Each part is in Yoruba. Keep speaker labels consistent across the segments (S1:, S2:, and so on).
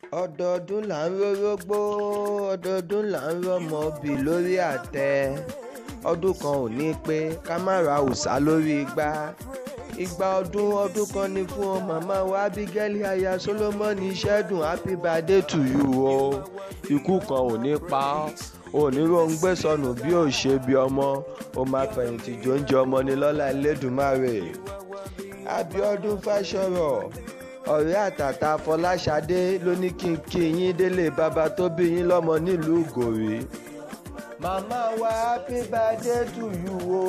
S1: ọdọọdún là ń rórógbó ọdọọdún là ń rọ́mọ bì lórí àtẹ ọdún kan ò ní pé ká má ra òòṣà lórí igbá igba ọdún ọdún kan ní fún ọ màmá wa abigaili aya solomoni ṣẹ́dùn happy birthday to you o ikú kan ò ní pa ọ́ oníròǹgbé sọnù bí ò ṣe bí ọmọ ó máa fẹ̀yìntì jóúnjẹ ọmọ ní lọ́lá Elédùmarè Abíọ́dún Fáṣọ̀rọ̀ ọ̀rẹ́ àtàtà Fọláṣadé ló ní kí n kí yín délé bàbá tó bí yín lọ́mọ nílùú Ìgòrí màmá wa happy birthday to you o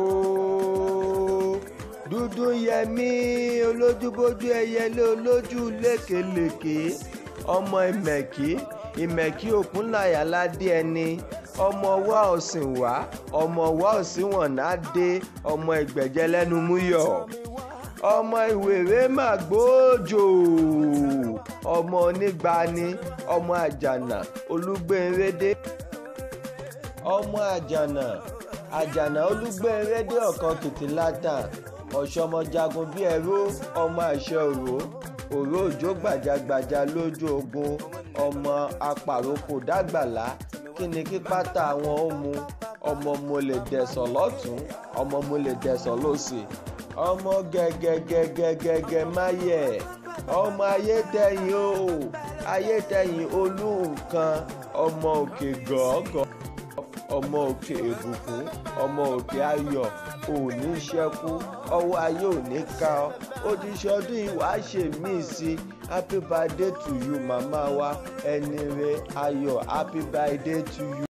S1: dúdú yẹmí olójúbójú ẹyẹlé olójú lékelèké ọmọ ìmẹ̀kí ìmẹ̀kí òkúnláyà ládé ẹni ọmọ wa ọ̀sìn wá ọmọ wa ọ̀sìn wọ̀nà dé ọmọ ìgbẹ̀jẹ̀ lẹ́nu múyọ̀ ọmọ ìwèrè màgbóòjò ọmọ onígbani ọmọ àjànà olúgbẹ̀nrédé ọmọ àjànà àjànà olúgbẹ̀nrédé ọ̀kan kìtìlátà ọ̀ṣọ́mọjagun bíi ẹrú ọmọ àṣẹ òró òró òjò gbàjàgbàjà lójú ogun ọmọ apàrokò dàgbàlá kí ni kí pátá àwọn ó mu ọmọ mo lè dẹ̀sọ̀ lọ́tún ọmọ mo lè dẹ̀sọ̀ lọ́sì ọmọ gẹ́gẹ́gẹ́gẹ́gẹ́ máyẹ̀ ọmọ ayétẹ̀yìn o ayétẹ̀yìn olú nǹkan ọmọ òkè gọ́gọ́ ọmọ òkè ìbùkún ọmọ òkè ayọ̀ òní ṣẹ́kù ọwọ́ ayé òní ká ọ ojúṣe ọdún yìí wàá ṣe míì sí happy birthday to you màmá wa ẹni rẹ ayọ̀ happy birthday to you.